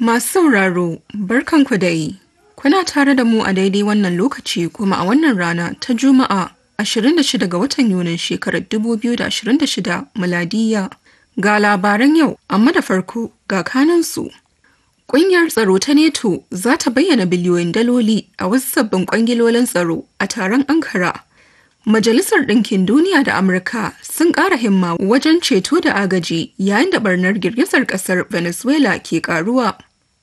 Masu sauraro, barkanku da yi. Kuna tare da mu a daidai wannan lokaci kuma a wannan rana ta Juma'a 26 ga watan Yunin shekarar 2026 miladiya. Ga labaran yau, amma da farko ga kanansu. Ƙungiyar tsaro ta NATO za ta bayyana biliyoyin daloli a wasu sabbin kwangilolin tsaro a taron Ankara. Majalisar Ɗinkin Duniya da Amurka sun ƙara himma wajen ceto da agaji yayin da barnar girgizar ƙasar Venezuela ke ƙaruwa.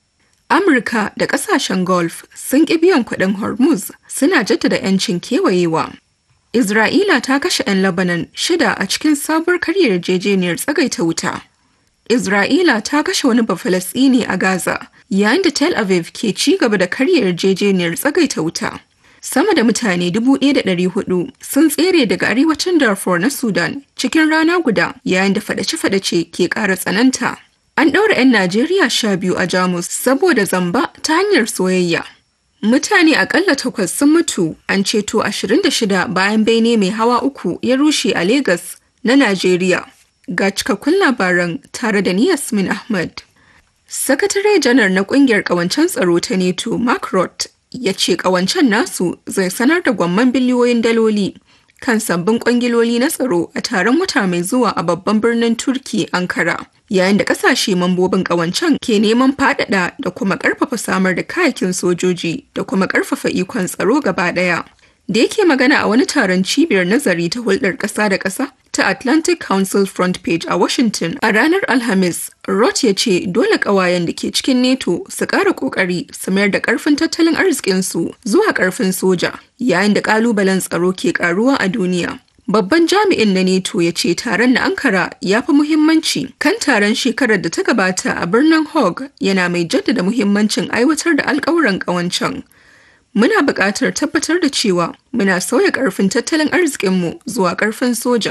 Amurka da ƙasashen Gulf sun ƙi biyan kuɗin Hormuz suna jaddada 'yancin kewayewa. Isra'ila ta kashe 'yan Lebanon shida a cikin sabuwar karyar yarjejeniyar tsagaita wuta. Isra'ila ta kashe wani Bafalasɗini a Gaza yayin da Tel Aviv ke ci gaba da karyar yarjejeniyar tsagaita wuta. Sama da mutane 1,400 sun tsere daga arewacin Darfur na Sudan cikin rana guda yayin da fadace-fadace ke ƙara tsananta. An ɗaura 'yan Najeriya sha biyu a Jamus saboda zamba ta hanyar soyayya. Mutane akalla takwas sun mutu an ceto 26 bayan bene mai hawa uku ya rushe a Legas na Najeriya. Ga cikakkun labaran tare da ni Yasmin Ahmad. Sakatare janar na kungiyar kawancen tsaro ta NATO Mark Roth ya ce kawancen nasu zai sanar da gwamman biliyoyin daloli kan sabbin kwangiloli na tsaro a taron wata mai zuwa a babban birnin Turki Ankara. Yayin da kasashe mambobin kawancen ke neman faɗaɗa da kuma ƙarfafa samar da kayakin sojoji da kuma ƙarfafa ikon tsaro gaba ɗaya. da yake magana a wani taron cibiyar nazari ta hulɗar ƙasa da ƙasa ta Atlantic Council Front Page a Washington a ranar Alhamis, Roth ya ce dole ƙawayen da ke cikin NATO su ƙara ƙoƙari su mayar da ƙarfin tattalin arzikinsu zuwa ƙarfin soja, yayin da ƙalubalen tsaro ke ƙaruwa a duniya. Babban jami'in na NATO ya ce taron na Ankara ya fi muhimmanci kan taron shekarar da ta gabata a birnin Hague yana mai jaddada muhimmancin aiwatar da alƙawuran ƙawancen. muna buƙatar tabbatar da cewa muna sauya ƙarfin tattalin arzikinmu zuwa ƙarfin soja.